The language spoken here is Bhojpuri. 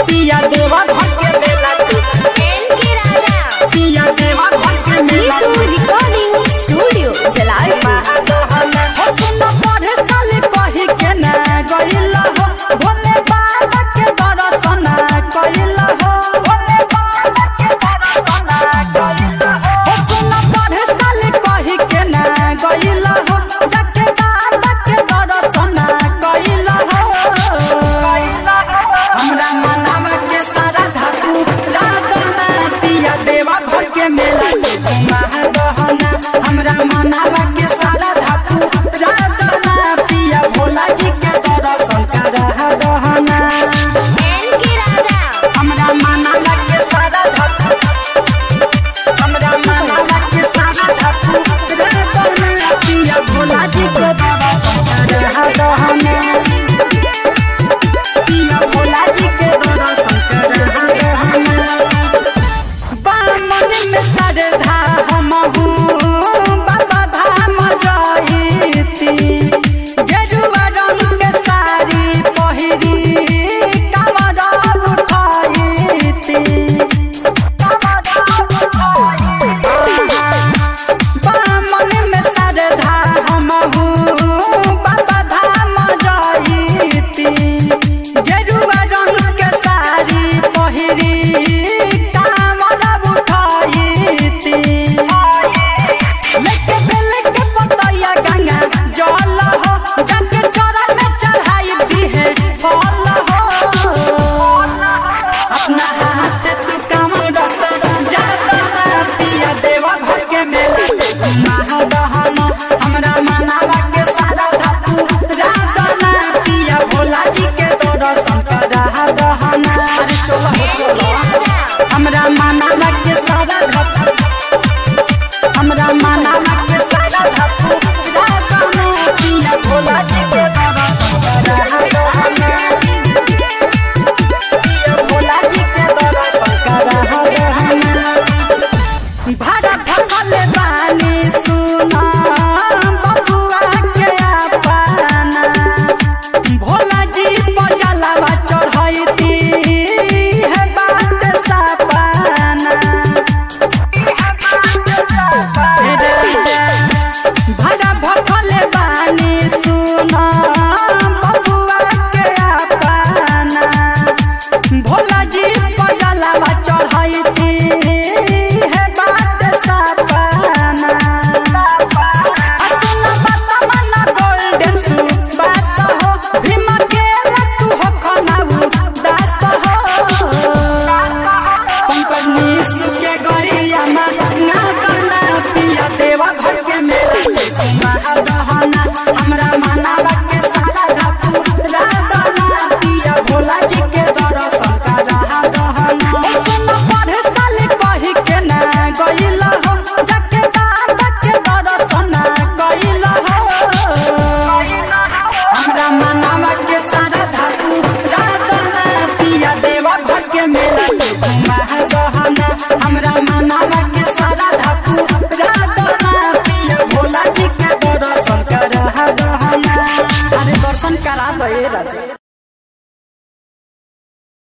पिया देवा घर के मेला तू एनके राजा पिया देवा घर के मेला निशु रिकॉर्डिंग स्टूडियो जलालपुर हो सुन पढ़े साल कही के ना गइला हो भोले बाबा के दर्शन कइला हो भोले बाबा के दर्शन कइला हो हो सुन पढ़े साल कही के ना गइला हो जाके बाबा के दर्शन कइला हो हमरा मनावा के सारा धातु राधना पिया देवा घर के मेला महागहना हमरा मनावा के सारा धातु राधना पिया भोला जी के दर्शन करा गहना एनके राजा हमरा मनावा के सारा धातु हमरा मनावा के सारा धातु राधना पिया भोला जी के